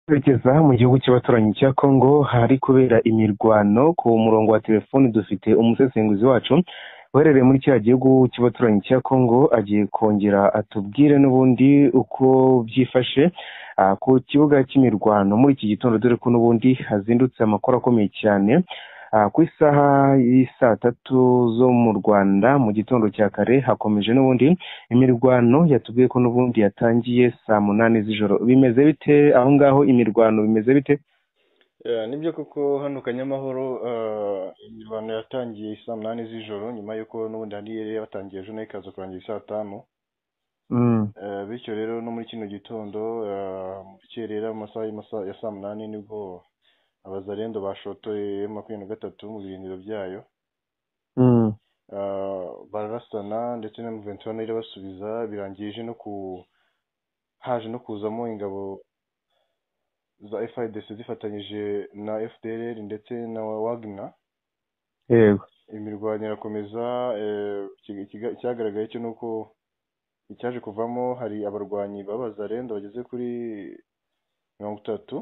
twerekeza mu gihugu cy'abaturanyi cya Congo hari kubera imirwano ku murongo wa telefoni dufite umusesenguzi wacu uherereye muri kiriya gihugu cy'abaturanyi cya Congo agiye kongera atubwire n'ubundi uko byifashe ah, ku kibuga cy'imirwano muri iki gitondo dore ko n'ubundi hazindutse amakuru akomeye cyane Ah, ku isaha y'isaa tatu zo mu Rwanda mu gitondo cya kare hakomeje n'ubundi imirwano yatubwiye ko n'ubundi yatangiye saa munani z'ijoro bimeze bite aho ngaho imirwano bimeze bite Yeah, nibyo koko hano kanyamahoro eh, imirwano yatangiye saa munani z'ijoro nyuma y'uko n'ubundi hari yari yatangiye ejo nayo ikaza kurangira saa tanu mm. Eh, bityo rero no muri kino gitondo eh, mu rukerera mu masaha y'imasa- ya saa munani nibwo abazarendo bashotoye makumyabiri na gatatu mu birindiro byayo Mm. Eh, bararasana ndetse na muventiwane irabasubiza birangije no ku haje no kuzamo ingabo za FIDC zifatanyije na FDLR ndetse na Wagner yego imirwano irakomeza eh, ikiga- ikiga- icyagaragaye cyo ni uko icyaje kuvamo hari abarwanyi b'abazarenda bageze kuri mirongo itatu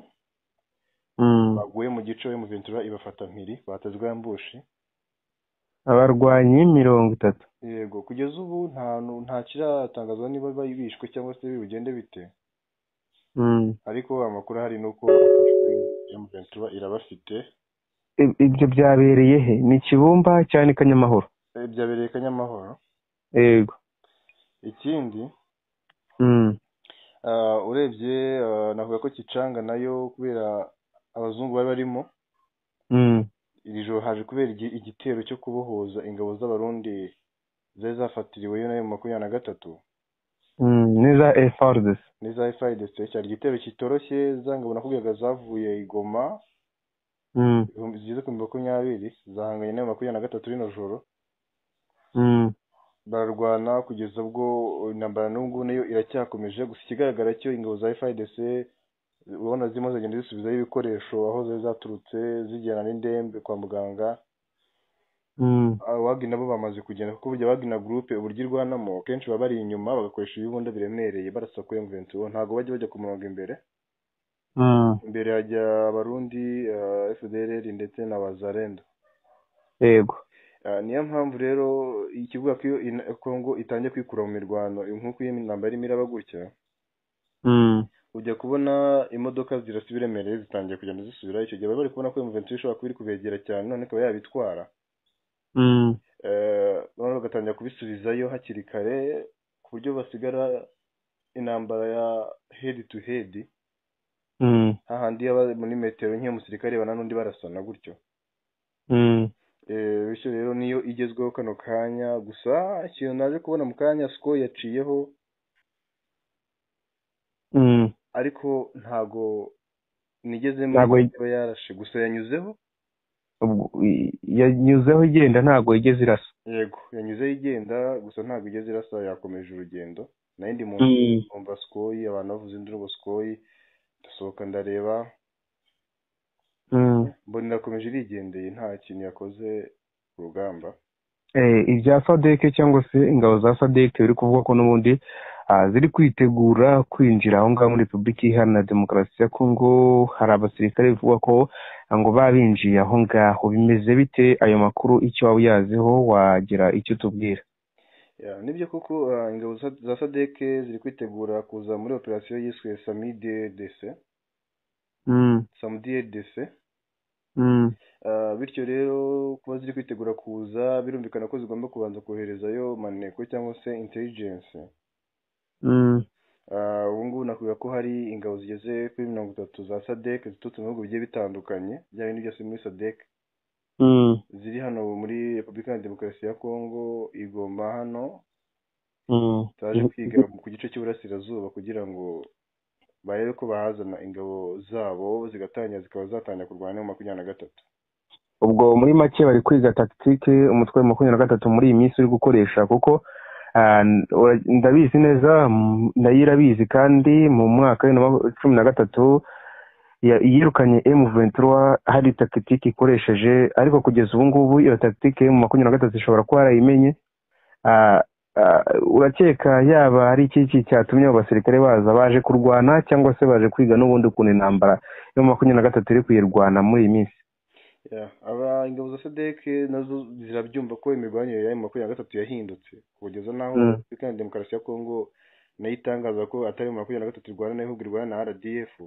mm. baguye mu gico yo mu ventura ibafata mpiri batazwa yambushi abarwanyi mirongo itatu yego kugeza ubu nta nu- nta kiratangazwa niba bari bishwe cyangwa se bigende bite mm. ariko amakuru ahari ni uko yo mu ventura irabafite Ib- ibyo byabereye he ni kibumba cyane kanyamahoro Eh, byabereye kanyamahoro yego ikindi mm. ah, urebye ah, navuga ko kicanga nayo kubera abazungu bari barimo Mm. iri joro haje kubera igi- igitero cyo kubohoza ingabo z'abarundi zari zafatiriwe yo nayo mu makumyabiri na gatatu Mm. neza efforts n'iza FIDC cyari igitero kitoroshye za ngabo nakubwiraga zavuye i Goma mm. ibihumbi- zigeze ku bihumbi makumyabiri zahanganye nayo makumyabiri na gatatu rino joro Mm. bararwana kugeza ubwo intambara n'ubwo nayo iracyakomeje gusa ikigaragara cyo ingabo za FIDC urabona zirimo zagenda zisubizayo ibikoresho aho zari zaturutse zijyana n'indembe kwa muganga Mm. abagi nabo bamaze kugenda kuko burya abagina gurupe uburyo irwanamo kenshi baba bari inyuma bagakoresha ibibunda biremereye barasa kuri mvensi ubu ntabwo bajya bajya ku murongo imbere Mm. imbere hajya abarundi uh, fdrr ndetse na bazarenda yego uh, niyo mpamvu rero ikivuga ko iyo ina- congo itangiye kwikura mu mirwano nk'uko iyo intambara irimo iraba gutya mm. ujya kubona imodoka zirasa ibiremereye zitangiye kugenda zisubirayo icyo gihe baba bari kubona ko mvensi ishobora kuba iri kubegera cyane none ikaba yabitwara Mm. eh noneho bagatangira kubisubizayo hakiri kare ku buryo basigara intambara ya head to head Mm. hahandi yaba muri metero nk'iyo umusirikare bana n'undi barasana gutyo Mm. Eh, bityo rero niyo igezweho kano kanya gusa ikintu naje kubona mu kanya siko yaciyeho Mm. ariko ntago nigezemo ntabwo iba yarashe gusa yanyuzeho ubwo- i- yanyuzeho igenda ntabwo yigeze irasa yego yanyuzeho igenda gusa ntabwo igeze irasa yakomeje urugendo nayo ndi mu Mm. numva sikoyi abantu bavuze indirimbo sikoyi ndasohoka ndareba Mm. mbona irakomeje irigendeye nta kintu yakoze ku rugamba Eh, ibya sadeke cyangwa se ingabo za sadeke biri kuvuga ko n'ubundi ah, ziri kwitegura kwinjira aho ngaho muri repubulika iharanira demokarasi ya kongo hari abasirikare bivuga ko ah, ngo babinjiye aho ngaho bimeze bite ayo makuru icyo waba uyaziho wagira icyo utubwira Ya, nibyo koko ah, ingabo za- za sadeke ziri kwitegura kuza muri operasiyo yiswe samidedc Mm. samidedc Mm. bityo rero kuba ziri kwitegura kuza birumvikana ko zigomba kubanza koherezayo maneko cyangwa se intelligence Mm. Ah, ubu ngubu nakubwira ko hari ingabo zigeze kuri mirongo itatu za sadek ziturutse mu bihugu bigiye bitandukanye bya bindi byose muri sadek Mm. ziri hano muri repubulika ya demokarasi ya kongo igoma hano Mm. zaje kwiga ku gice cy'iburasirazuba kugira ngo barebe ko bahazana ingabo zabo zigatangira zikaba zatangira kurwana mu makumyabiri na gatatu ubwo muri make bari kwiga tactique umutwe wa makumyabiri na gatatu muri iyi minsi uri gukoresha kuko ah, n- ura- ndabizi neza m- nayo irabizi kandi mu mwaka wa bibiri na maku- cumi na gatatu ya- yirukanye M23 hari tactique ikoresheje ariko kugeza ubu ngubu iyo tactique mu makumyabiri na gatatu ishobora kuba yarayimenye Ah, urakeka yaba ari iki cyatumye abo basirikare baza baje kurwana cyangwa se baje kwiga n'ubundi ukuntu intambara yo makumyabiri na gatatu iri kuyirwana muri iyi minsi aba ingabo za sedeke nazo zirabyumva ko imirwanire ya makumyabiri na gatatu yahindutse kugeza n'aho afurika ya demokarasi ya kongo nayo itangaza ko atari makumyabiri na gatatu irwana n'aho irwana na rdf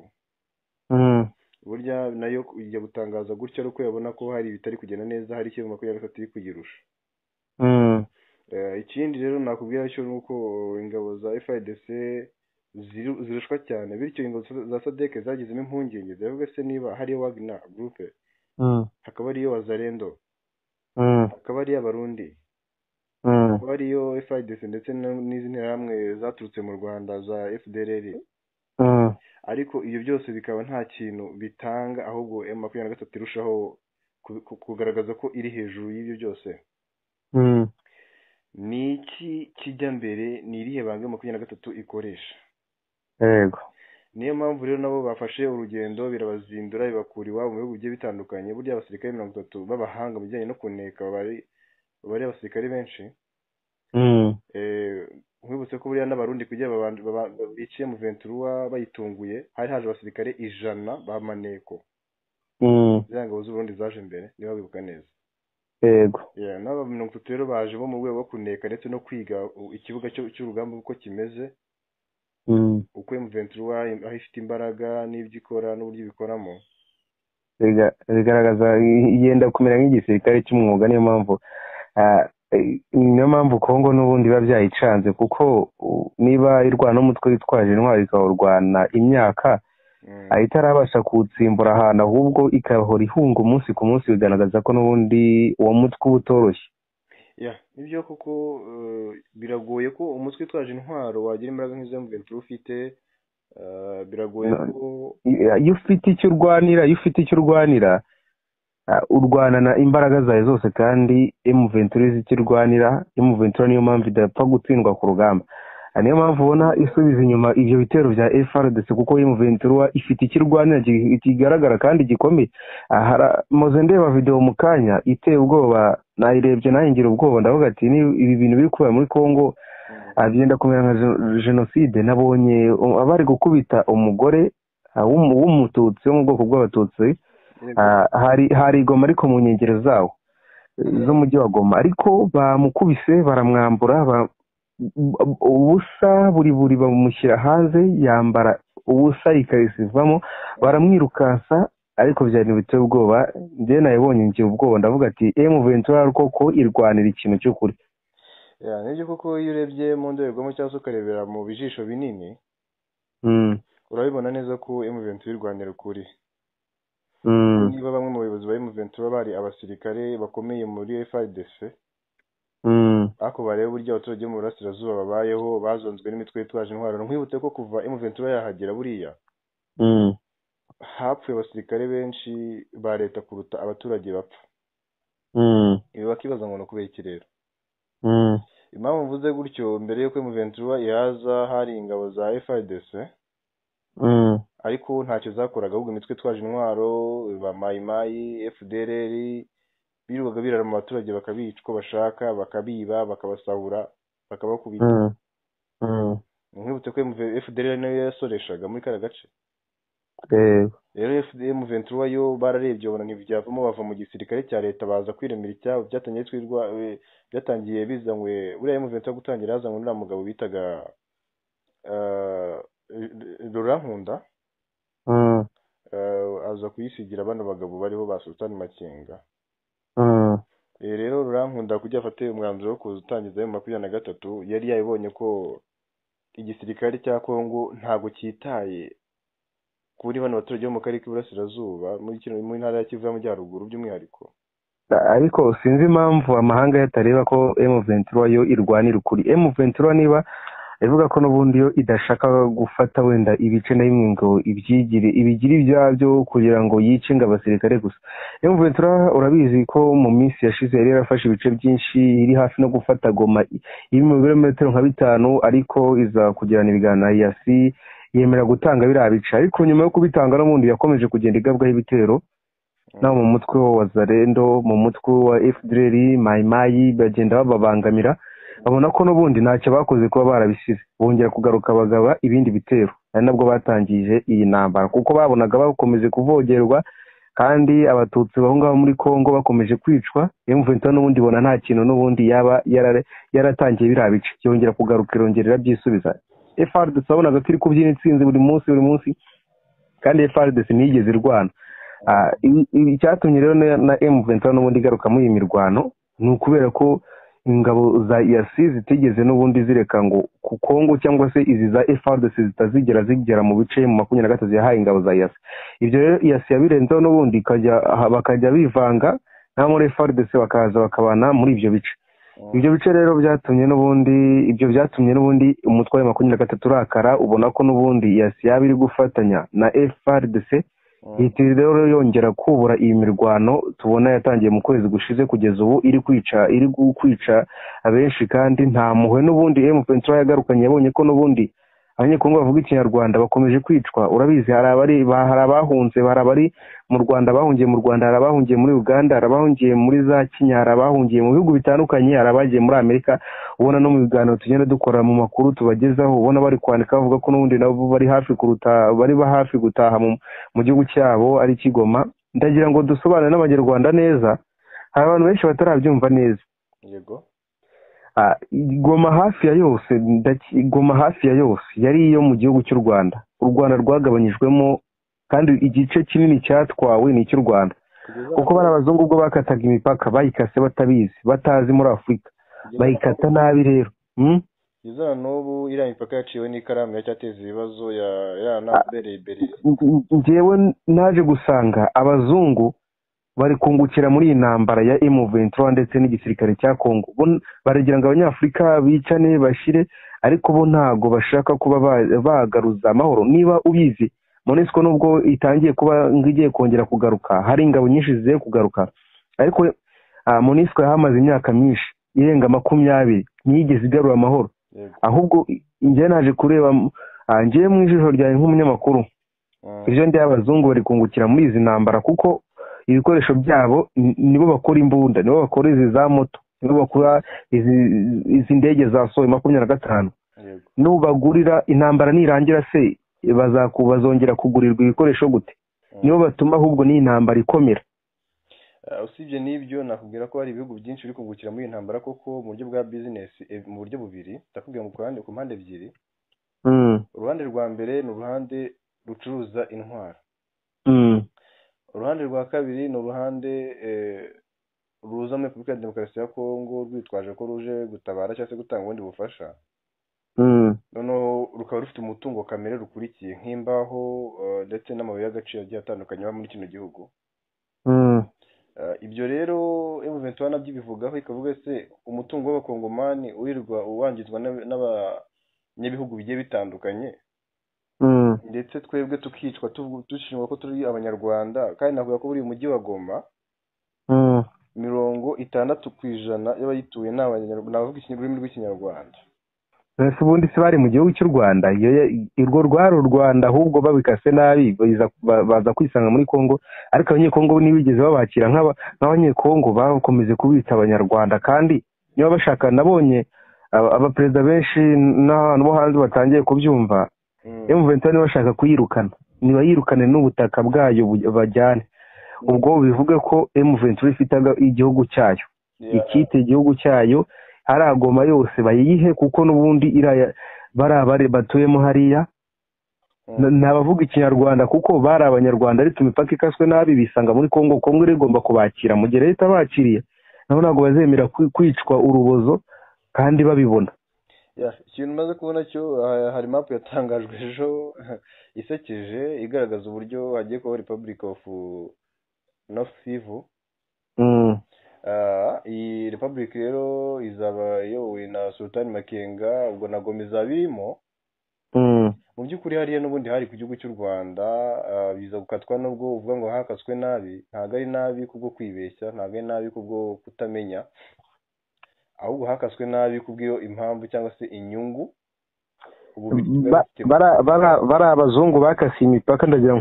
burya nayo ijya gutangaza gutya ari uko yabona ko hari ibitari kugenda neza hari icyo makumyabiri na gatatu iri kuyirusha ikindi rero nakubwira cyo ni uko ingabo za fidc zirushwa cyane bityo ingabo za sadeke zagizemo impungenge ziravuga se niba hari wagina gurupe hakaba ariyo wazarendo hakaba ariyo abarundi hakaba ariyo fidc ndetse n'izi nterahamwe zaturutse mu rwanda za fdrr ariko ibyo byose bikaba nta kintu bitanga ahubwo m makumyabiri na gatatu irushaho kugaragaza ko iri hejuru y'ibyo byose ni iki kijya mbere ni irihe banga makumyabiri na gatatu ikoresha yego niyo mpamvu rero nabo bafashe urugendo birabazindura bibakura iwabo mu bihugu bigiye bitandukanye burya abasirikare mirongo itatu b'abahanga mu bijyanye no kuneka bari abasirikare benshi nkwibutse ko buriya n'abarundi kugira biciye mu venturuwa bayitunguye hari haje abasirikare ijana ba maneko ziriya ngabo z'uburundi zaje mbere niba bibuka neza yego n'aba mirongo itatu rero baje bo mu rwego rwo kuneka ndetse no kwiga ikibuga cy'urugamba uko kimeze uko emuventura aho ifite imbaraga n'ibyo ikora n'uburyo ibikoramo bigaragaza yenda kumera nk'igisirikare cy'umwuga niyo mpamvu niyo mpamvu kongo n'ubundi biba byayicanze kuko niba irwana umutwe witwaje intwari ikawurwana imyaka itarabasha kuwutsimbura ahantu ahubwo ikahora ihunga umunsi ku munsi bigaragaza ko n'ubundi uwo mutwe uba utoroshye nibyo kuko biragoye ko umutwe utwaje intwaro wagira imbaraga nk'izo mventura ufite biragoye ko iyo ufite icyo urwanira iyo ufite icyo urwanira urwanana imbaraga zawe zose kandi emuventura izi icyo urwanira emuventura niyo mpamvu idapfa gutsindwa ku rugamba niyo mpamvu ubona isubiza inyuma ibyo bitero bya frdc kuko emuventura ifite icyo irwanira kigaragara kandi gikomeye maze ndeba videwo mu kanya iteye ubwoba nayirebye nahingira ubwoba ndavuga ati ibi bintu biri kubera muri congo byenda kumera nka jenoside nabonye abari gukubita umugore w'umututsi wo mu bwoko bw'abatutsi hari igoma ariko mu nkengero zawo z'umujyi wa goma ariko bamukubise baramwambura ubusa buri buri bamushyira hanze yambara ubusa ikariso ivamo baramwirukansa ariko byari biteye ubwoba njyewe nabibonye ngira ubwoba ndavuga ati emu ventura koko irwanira ikintu cy'ukuri nibyo koko iyo urebye mu ndorerwamo cyangwa se ukarebera mu bijisho binini urabibona neza ko emu ventura irwanira ukuri niba bamwe mu bayobozi ba emu ventura bari abasirikare bakomeye muri frdc ariko bareba uburyo abaturage bo mu burasirazuba babayeho bazonzwe n'imitwe yitwaje intwaro nkwibutse ko kuva emu ventura yahagera buriya hapfuye abasirikare benshi ba leta kuruta abaturage bapfa ibi bakibaza ngo ni ukubera iki rero impamvu mvuze gutyo mbere y'uko emuventura yaza hari ingabo za frdc ariko ntacyo zakoraga ahubwo imitwe itwaje intwaro ba mayimayi fdrr birirwaga birara mu baturage bakabica uko bashaka bakabiba bakabasahura bakabakubita nkwibutse ko fdrr nayo yasoreshaga muri kariya gace rero fdm ventura yo bararebye babona ntibyavamo bava mu gisirikare cya leta baza kwiremera icyabo byatangiye twirwa byatangiye bizanywe buriya mu ventura gutangira hazanywe uriya mugabo bitaga rora nkunda aza kuyisigira bano bagabo bariho ba sultani makenga rero rora nkunda kujya afate umwanzuro wo kuza utangiza ayo makumyabiri na gatatu yari yayibonye ko igisirikare cya kongo ntabwo cyitaye kuri bano baturage bo mu karere k'iburasirazuba muri ntara ya kivu y'amajyaruguru by'umwihariko ariko sinzi impamvu amahanga yatareba ko emu ventura yo irwanira ukuri emu ventura niba ivuga ko n'ubundi yo idashaka gufata wenda ibice na bimwe ngo ibyigire ibigire ibyabyo kugira ngo yice ngo abasirikare gusa emu ventura urabizi ko mu minsi yashize yari yarafashe ibice byinshi iri hafi no gufata goma iri mu birometero nka bitanu ariko iza kugirana ibiganiro na yasi yemera gutanga biriya bice ariko nyuma yo kubitanga n'ubundi yakomeje kugenda igabwaho ibitero naho mu mutwe wa zarendo mu mutwe wa fdr mayimayi bagenda bababangamira babona ko n'ubundi ntacyo bakoze kuba barabisize bongera kugaruka bagaba ibindi bitero ari nabwo batangije iyi ntambara kuko babonaga bakomeje kuvogerwa kandi abatutsi aho ngaho muri congo bakomeje kwicwa emuventa n'ubundi ibona nta kintu n'ubundi yaba yaratangiye biriya bice cyongera kugaruka irongera byisubiza efaridesi wabonaga ko iri kubyina itsinzi buri munsi buri munsi kandi efaridesi ntiyigeze irwana icyatumye rero na emuventa n'ubundi igaruka muri iyi mirwano ni ukubera ko ingabo za iyasi zitigeze n'ubundi zireka ngo ku kongo cyangwa se izi za efaridesi zitazigera zigera mu bice mu makumyabiri na gatatu yahaye ingabo za iyasi ibyo rero iyasi yabirenzeho n'ubundi bakajya bivanga na muri efaridesi bakaza bakabana muri ibyo bice ibyo bice rero byatumye n'ubundi ibyo byatumye n'ubundi umutwe wa makumyabiri na gatatu urakara ubona ko n'ubundi iyasi yaba iri gufatanya na efaridesi iyi rero yongera kubura iyi mirwano tubona yatangiye mu kwezi gushize kugeza ubu iri kwica iri kwica abenshi kandi nta muhwe n'ubundi emupentura yagarukanye yabonye ko n'ubundi abanyekongo bavuga ikinyarwanda bakomeje kwicwa urabizi hari abahunze hari abari mu rwanda bahungiye mu rwanda hari abahungiye muri uganda hari abahungiye muri za kenya hari abahungiye mu bihugu bitandukanye hari abagiye muri amerika ubona no mu biganiro tugenda dukora mu makuru tubagezaho ubona bari kwandika bavuga ko n'ubundi nabo bari hafi kuruta bari hafi gutaha mu gihugu cyabo ari kigoma ndagira ngo dusobanure n'abanyarwanda neza hari abantu benshi batarabyumva neza yego goma hafi ya yose goma hafi ya yose yari iyo mu gihugu cy'u rwanda u rwanda rwagabanyijwemo kandi igice kinini cyatwawe ni icy'u rwanda kuko bari abazungu ubwo bakataga imipaka bayikase batabizi batazi muri afurika bayikata nabi rero iza n'ubu iriya mipaka yaciwe n'ikaramu yacyateza ibibazo yanabereye imbere ngewe naje gusanga abazungu bari kungukira muri iyi ntambara ya emu ventura ndetse n'igisirikare cya kongo baragira ngo abanyafurika bicane bashyire ariko bo ntabwo bashaka kuba bagaruza amahoro niba ubizi monesiko nubwo itangiye kuba igiye kongera kugaruka hari ingabo nyinshi zigiye kugaruka ariko monesiko yahamaze imyaka myinshi irenga makumyabiri ntiyigeze igarura amahoro ahubwo njyewe naje kureba njyewe mu ijisho ryawe nk'umunyamakuru ibyo ndi abazungu bari kungukira muri izi ntambara kuko ibikoresho byabo nibo bakora imbunda nibo bakora izi za moto nibo bakora izi ndege za soya makumyabiri na gatanu n'ubagurira intambara nirangira se bazongera kugurirwa ibikoresho gute nibo batuma ahubwo n'iyi ntambara ikomera usibye n'ibyo nakubwira ko hari ibihugu byinshi biri kungukira muri iyi ntambara koko mu buryo bwa bizinesi mu buryo bubiri ndakubwira ku mpande ebyiri uruhande rwa mbere ni uruhande rucuruza intwaro uruhande rwa kabiri ni uruhande ruza muri repubulika ya demokarasi ya kongo rwitwaje ko ruje gutabara cyangwa se gutanga ubundi bufasha noneho rukaba rufite umutungo kamere rukurikiye nk'imbaho ndetse n'amabuye y'agaciro agiye atandukanye aba muri kino gihugu ibyo rero emuventura nabyo ibivugaho ikavuga se umutungo w'abakongomani wirirwa wangizwa n'abanyabihugu bigiye bitandukanye ndetse twebwe tukicwa dushinjwa ko turi abanyarwanda kandi navuga ko buri mujyi wa goma mirongo itandatu ku ijana y'abayituye ni abavuga ururimi rw'ikinyarwanda mbese ubundi se bari mu gihugu cy'u rwanda urwo rwari u rwanda ahubwo babikase nabi baza kwisanga muri congo ariko abanyekongo ntibigeze babakira nk'abanyekongo bakomeje kubita abanyarwanda kandi niba bashaka nabonye abaperezida benshi n'abantu bo hanze batangiye kubyumva emuventa niba bashaka kuyirukana nibayirukane n'ubutaka bwayo bajyane ubwo bivuga ko emuventura ifite igihugu cyayo ikite igihugu cyayo hari agoma yose bayihe kuko n'ubundi bariya batuyemo hariya ntabavuga ikinyarwanda kuko bari abanyarwanda ariko imipaka ikaswe nabi bisanga muri kongo kongo rero igomba kubakira mu gihe leta bakiriye nabo ntabwo bazemera kwicwa urubozo kandi babibona ikintu umaze kubona cyo hari mapu yatangajwe ejo isekeje igaragaza uburyo hagiye kuba repubulika ofu nofu sivu iyi repubulika rero izaba iyobowe na sultani makenga ubwo na goma izaba irimo mu by'ukuri hariya n'ubundi hari ku gihugu cy'u rwanda biza gukatwa n'ubwo uvuga ngo hakaswe nabi ntabwo ari nabi kubwo kwibeshya ntabwo ari nabi kubwo kutamenya ahubwo hakaswe nabi kubw'iyo impamvu cyangwa se inyungu bari abazungu bakasiye imipaka ndagira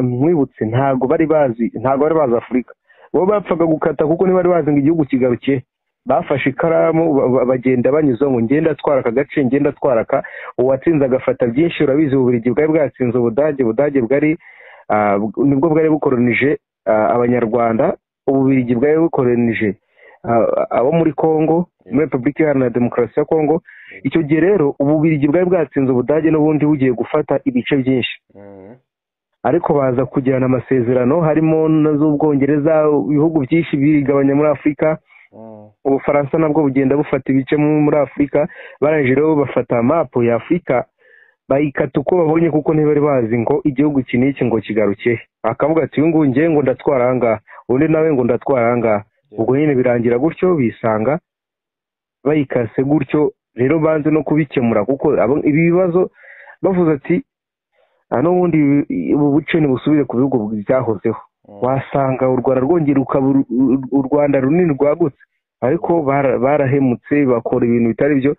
nkwibutse ntabwo bari bazi ntabwo bari bazi afurika bo bapfaga gukata kuko ntibari bazi ngo igihugu kigarukiye bafashe ikaramu ba- ba- bagenda banyuzamo ngenda atwara aka gace ngenda atwara aka uwatsinze agafata byinshi urabizi uburigi bwari bwatsinze ubudage ubudage bwari ah, bw- nibwo bwari bukoronije ah, abanyarwanda ububirigi bwari bukoronije ah, abo muri congo muri repubulika iharanira demokarasi ya congo icyo gihe rero ububirigi bwari bwatsinze ubudage n'ubundi bugiye gufata ibice byinshi Mhm. ariko baza kugirana amasezerano harimo na z'ubwongereza ibihugu byinshi bigabanya muri afurika Mhm. ubufaransa nabwo bugenda bufata ibice mu- muri afurika barangije rero bafata mapu ya afurika bayikata uko babonye kuko ntibari bazi ngo igihugu iki n'iki ngo kigaruke akavuga ati uyu nguyu ngewe ngo ndatwara aha ngaha undi nawe ngo ndatwara aha ngaha ubwo nyine birangira gutyo bisanga bayikase gutyo rero banze no kubikemura kuko abo- ibi bibazo bavuze ati "Ah, n'ubundi ibi- ubu buce ntibusubire ku bihugu byahozeho Mhm. wasanga u rwanda rwongera rukaba uru- uru- u rwanda runini rwagutse ariko bara- barahemutse bakora ibintu bitari byo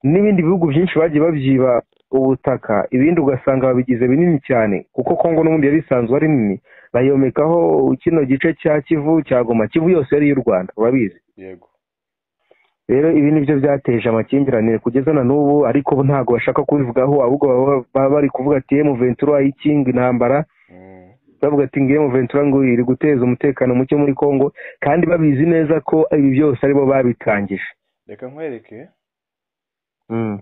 n'ibindi bihugu byinshi bagiye babyiba ubutaka ibindi ugasanga babigize binini cyane kuko kongo n'ubundi yari isanzwe ari nini bayomekaho kino gice cya kivu cya goma kivu yose yari iy'u rwanda urabizi yego rero ibi ni byo byateje amakimbirane kugeza na n'ubu ariko bo ntabwo bashaka kubivugaho ahubwo baba- baba bari kuvuga ati emu ventura ikinga intambara Mhm. bavuga ati ngemu ventura ngo iri guteza umutekano muke muri congo kandi babizi neza ko ibi byose aribo babitangije reka nkwereke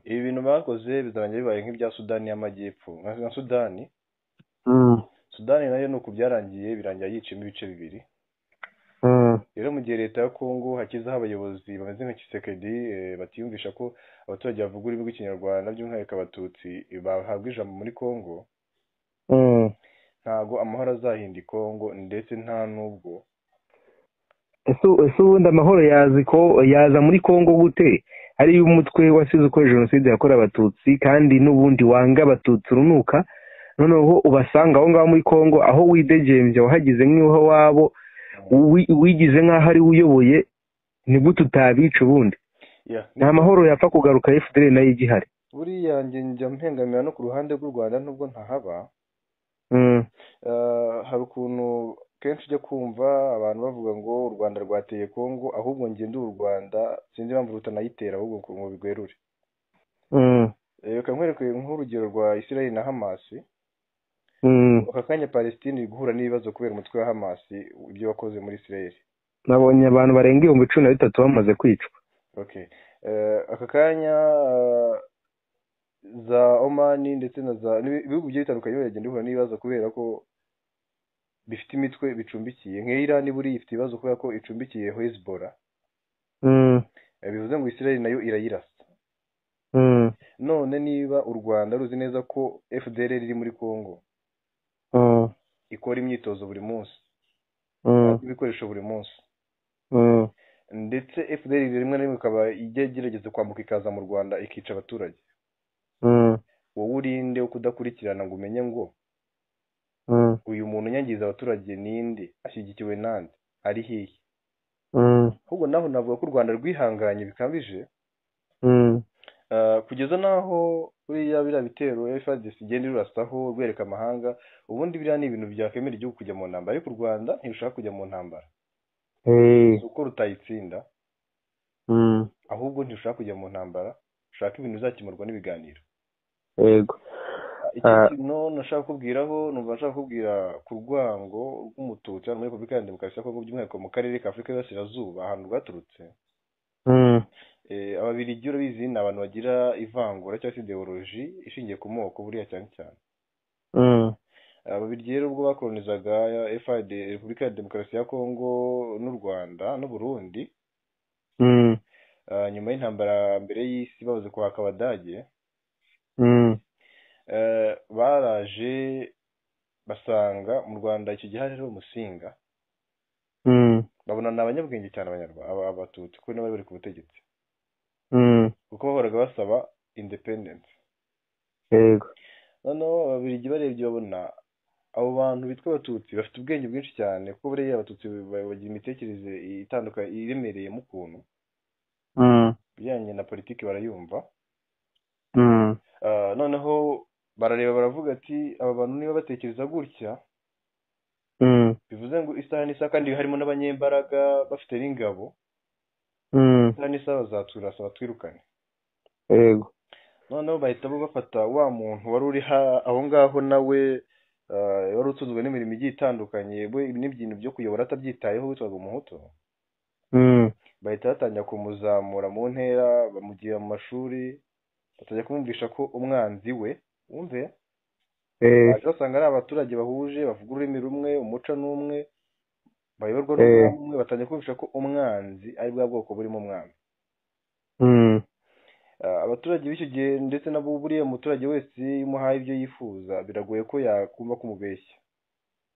ibi bintu bakoze bizarangira bibaye nk'ibya sudani y'amajyepfo nka nka sudani sudani nayo ni uku byarangiye birangira yiciyemo ibice bibiri rero mu gihe leta ya kongo hakizaho abayobozi bameze nka kisekedi eh, batiyumvisha ko abaturage bavuga ururimi rw'ikinyarwanda by'umwihariko abatutsi eh, bahabwa ijambo muri kongo ntago amahoro azahinda ikongo ndetse nta n'ubwo ese ese ubundi amahoro yazi ko yaza muri congo gute ari umutwe wasize uko jenoside yakorewe abatutsi kandi n'ubundi wanga abatutsi urunuka noneho ubasanga aho ngaho muri congo aho widegembya wahagize nk'iho wabo uwi- wigize nk'aho ari we uyoboye ni gute utabica ubundi Yeah, nta mahoro yapfa kugaruka fdr nayo igihari buriya njye njya mpengamira no ku ruhande rw'u rwanda nubwo ntahaba Mm. Eh, hari ukuntu kenshi ujya kumva abantu bavuga ngo u rwanda rwateye kongo ahubwo njye ndi u rwanda sinzi impamvu rutanayitera ahubwo ngo ngo bigwerure Mm. Eh, reka nkwereke nk'urugero rwa israel na hamasi Mm. aka kanya palestine iri guhura n'ibibazo kubera umutwe wa hamasi ibyo wakoze muri israel nabonye abantu barenga ibihumbi cumi na bitatu bamaze kwicwa okay Eh, aka kanya eh, za omani ndetse na za n'ibi- ibihugu bigiye bitandukanye biragenda bihura n'ibibazo kubera ko bifite imitwe bicumbikiye nk'irani buriya ifite ibibazo kubera ko icumbikiye hezbollah Mm. Eh, bivuze ngo israel nayo irayirasa Mm. none niba u rwanda ruzi neza ko fdr riri muri congo Mm. ikora imyitozo buri munsi Mm. ibikoresho buri munsi Mm. ndetse fdr rimwe na rimwe ikaba ijya igerageza kwambuka ikaza mu rwanda ikica abaturage Mm. wowe urinde wo kudakurikirana ngo umenye ngo Mm. uyu muntu unyangiza abaturage ninde ashyigikiwe nande ari hihe Mm. ahubwo naho navuga ko u rwanda rwihanganye bikabije Mm. Uh, kugeza n'aho buriya biriya bitero FARDC igenda irurasaho rwereka amahanga ubundi biriya ni ibintu byakwemera igihugu kujya mu ntambara ariko u Rwanda ntirushaka kujya mu ntambara Hey. si uko rutayitsinda Mm. ahubwo ntirushaka kujya mu ntambara rushaka ibintu bizakemurwa n'ibiganiro yego iki Ah. kintu nashaka kubwiraho numva nshaka kubwira ku rwango rw'umututsi hano muri repubulika ya demokarasi ya kongo by'umwihariko mu karere ka afurika y'uburasirazuba ahantu rwaturutse Mm. Eh, ababiligi urabizi ni abantu bagira ivangura cyangwa se ideoloji ishingiye ku moko buriya cyane cyane Mm. ababiligi rero ubwo bakolonizaga FID Repubulika ya Demokarasi ya Kongo n'u Rwanda n'u Burundi Mm. ah, nyuma y'intambara mbere y'isi babuze kuhaka abadage Mm. eh, baraje basanga mu Rwanda icyo gihe hariho umusinga Mm. babona ni abanyabwenge cyane abanyarwanda aba- abatutsi kuko nibo bari bari ku butegetsi Mm. kuko bahoraga basaba independence yego noneho ababiligi barebye babona abo bantu bitwa abatutsi bafite ubwenge bwinshi cyane kuko buriya abatutsi ba- bagira imitekerereze itandukanye iremereyemo ukuntu Mm. ibijyanye na politiki barayumva Mm. Ah, noneho barareba baravuga ati aba bantu niba batekereza gutya Mm. bivuze ngo isaha n'isaha kandi harimo n'abanyembaraga bafite n'ingabo Mm, isaha n'isaha bazaturasa batwirukane yego noneho bahita bo bafata wa muntu wari uri ha- aho ngaho nawe eh, wari utunzwe n'imirimo igiye itandukanye we n'ibyintu byo kuyobora atabyitayeho witwaga umuhutu Mm, bahita batangira kumuzamura mu ntera bamugira mu mashuri batajya kumwumvisha ko umwanzi we wumve eh, baje basanga ari abaturage bahuje bavuga ururimi rumwe umuco n'umwe bayoborwa Eh. n'umugambi umwe batangira kumvisha ko umwanzi ari bwa bwoko burimo umwanzi mm, Ah, abaturage b'icyo gihe ndetse na buriya muturage wese iyo umuhaye ibyo yifuza biragoye ko yakumva ko umubeshya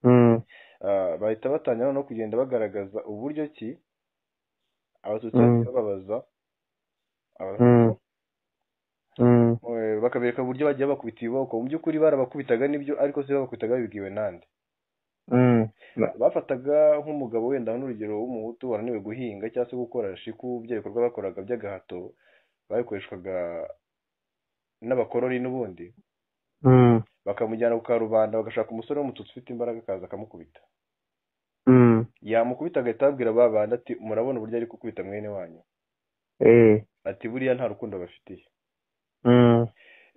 mm, Ah, bahita batangira no kugenda bagaragaza uburyo ki abatutsi Mm. bahita babaza Aba- mm, mm, eh, bakabereka uburyo bagiye bakubita ibiboko mu by'ukuri barabakubitaga nibyo ariko se babakubitaga babibwiwe nande mm, bafataga nk'umugabo wenda n'urugero w'umuhutu wananiwe guhinga cyangwa se gukora shiku bya bikorwa bakoraga by'agahato babikoreshwaga n'abakoroni n'ubundi mm, bakamujyana ku karubanda bagashaka umusore w'umututsi ufite imbaraga akaza akamukubita mm, yamukubita agahita ababwira ba bandi ati murabona uburyo ari gukubita mwene wanyu eh, ati buriya nta rukundo bafitiye mm,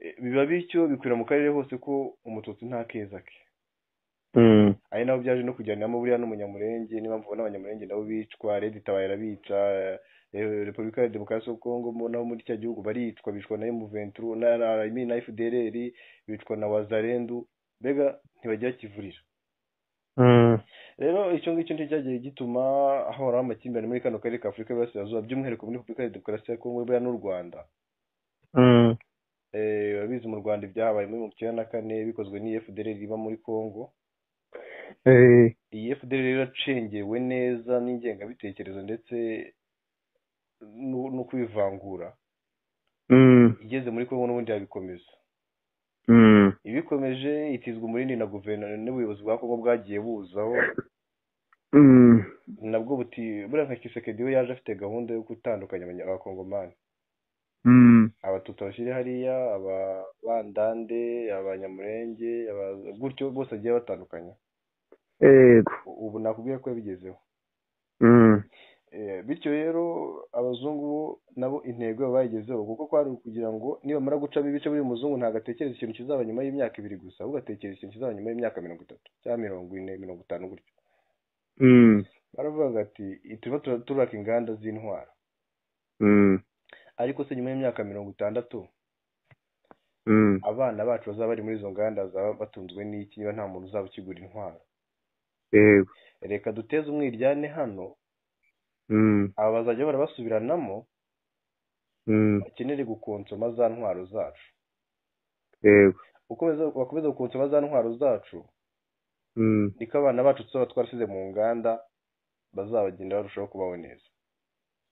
E, biba bityo bikwira mu karere hose ko umututsi nta keza ke mm, ari nabo byaje no kujyaniramo buriya n'umunyamurenge niba mvuga n'abanyamurenge nabo bicwa redi itabaye irabica eh, repubulika ya demokarasi y'u kongo mu- nabo muri cya gihugu baricwa bicwa na emuventuru na na- I mean na fdrr bicwa na wazarendu mbega ntibagira kivurira mm, rero icyo ngicyo nicyo cyagiye gituma hahoraho amakimbirane muri kano karere ka afurika y'iburasirazuba by'umwihariko muri repubulika ya demokarasi ya kongo buriya n'u rwanda mm, Eh, urabizi mu rwanda ibyahabaye muri mirongo icyenda na kane bikozwe n'efudere riba muri kongo eh, iyi fdr rero yacengewe neza n'ingengabitekerezo ndetse n'u- no kwivangura mm, igeze muri kongo n'ubundi yabikomeza mm, ibikomeje itizwa umurindi na guverinoma n'ubuyobozi bwa kongo bwagiye buzaho mm, nabwo buti buriya nka kisekedi we yaje afite gahunda yo gutandukanya abanya- abakongomani mm, abatutsi bashyire hariya ababandande abanyamurenge aba- gutyo bose bagiye batandukanye yego U- ubu nakubwira ko yabigezeho mm, Eh, bityo rero abazungu bo nabo intego yabo bayigezeho kuko kwari ukugira ngo nibamara gucamo ibice buri muzungu ntabwo atekereza ikintu kizaba nyuma y'imyaka ibiri gusa ahubwo atekereza ikintu kizaba nyuma y'imyaka mirongo itatu cyangwa mirongo ine mirongo itanu gutyo mm, baravuga ati turimo tura- turaka inganda z'intwaro mm, ariko se nyuma y'imyaka mirongo itandatu mm, abana bacu bazaba bari muri izo nganda bazaba batunzwe n'iki niba nta muntu uzaba ukigura intwaro yego reka duteze umwiryane hano mm, aba bazajya barabasubiranamo mm, bakenere gukonsoma za ntwaro zacu yego ukomeza bakomeza gukonsoma za ntwaro zacu mm, niko abana bacu tuzaba twarasize mu nganda bazabagenda barushaho kubaho neza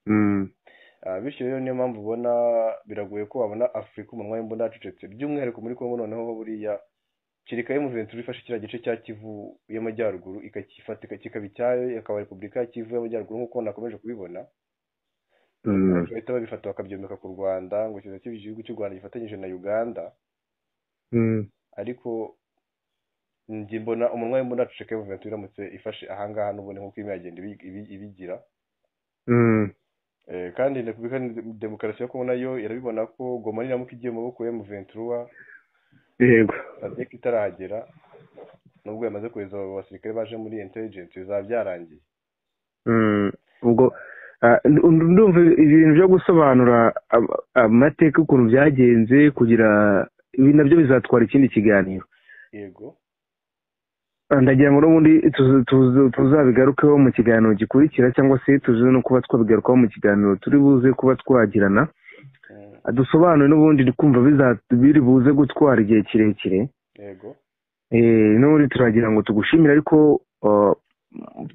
mm, Ah, bityo rero niyo mpamvu ubona biragoye ko wabona afurika umunwa w'imbunda yacecetse by'umwihariko muri kongo noneho ho buriya kereka emuventuri ifashe kiriya gice cya kivu y'amajyaruguru ikakifata ika- kikaba icyayo ikaba repubulika ya kivu y'amajyaruguru nk'uko nakomeje kubibona mm, bahita babifata bakabyomeka ku rwanda ngo kiza kiba igihugu cy'u rwanda gifatanyije na uganda mm, ariko njye mbona umunwa w'imbunda yaceceka emuventuri iramutse ifashe ahangaha n'ubundi nk'uko irimo iragenda ibi- ibi- ibigira mm, Eh, kandi repubulika ni- demokarasi yo kongo nayo irabibona ko goma niramuka igiye mu maboko ya muventura yego sadek itarahagera nubwo yamaze kohereza abo basirikare baje muri intelligence bizaba byarangiye Mm, ubwo ah, ndu- ndumva ibintu byo gusobanura am- amateka ukuntu byagenze kugira ibi nabyo bizatwara ikindi kiganiro yego Ah, ndagira ngo n'ubundi tuzu- tuzu- tuzabigarukeho mu kiganiro gikurikira cyangwa se tuze no kuba twabigarukaho mu kiganiro turi buze kuba twagirana Mm, Ah, dusobanure n'ubundi ndikumva biza- biri buze gutwara igihe kirekire yego Eh, n'ubundi turagira ngo tugushimire ariko ah,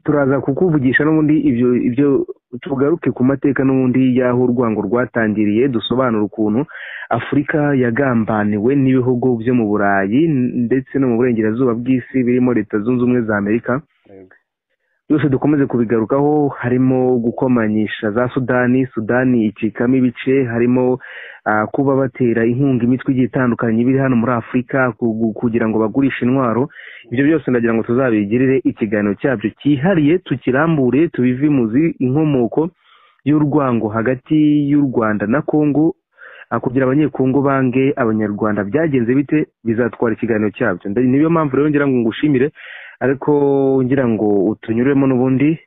turaza kukuvugisha n'ubundi ibyo ibyo tugaruke ku mateka n'ubundi y'aho urwango rwatangiriye dusobanura ukuntu afurika yagambaniwe n'ibihugu byo mu burayi ndetse no mu burengerazuba bw'isi birimo leta zunze ubumwe za amerika yego byose dukomeze kubigarukaho harimo gukomanyisha za sudani sudani icikamo ibice harimo ah, kuba batera inkunga imitwe igiye itandukanye iri hano muri afurika ku- ku- kugira ngo bagurishe intwaro ibyo byose ndagira ngo tuzabigirire ikiganiro cyabyo cyihariye tukirambure tubivimuzi inkomoko y'urwango hagati y'u rwanda na kongo kugira abanyekongo bange abanyarwanda byagenze bite bizatwara ikiganiro cyabyo niyo mpamvu rero ngira ngo ngushimire ariko ngira ngo utunyuremo n'ubundi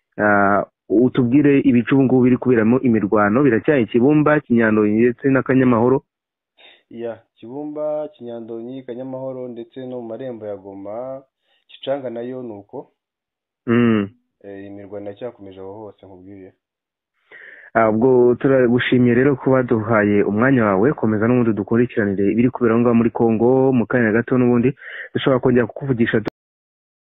utubwire ibice ubu ngubu biri kuberamo imirwano biracyari kibumba kinyandonyi ndetse n'akanyamahoro ya kibumba kinyandonyi kanyamahoro ndetse no mu marembo ya goma gicanga nayo ni uko imirwano iracyakomeje aho hose nkubwiye ubwo turagushimiye rero ko baduhaye umwanya wawe komeza n'ubundi dukurikiranire ibiri kubera aho ngaho muri congo mu kanya gato n'ubundi dushobora kongera kukuvugisha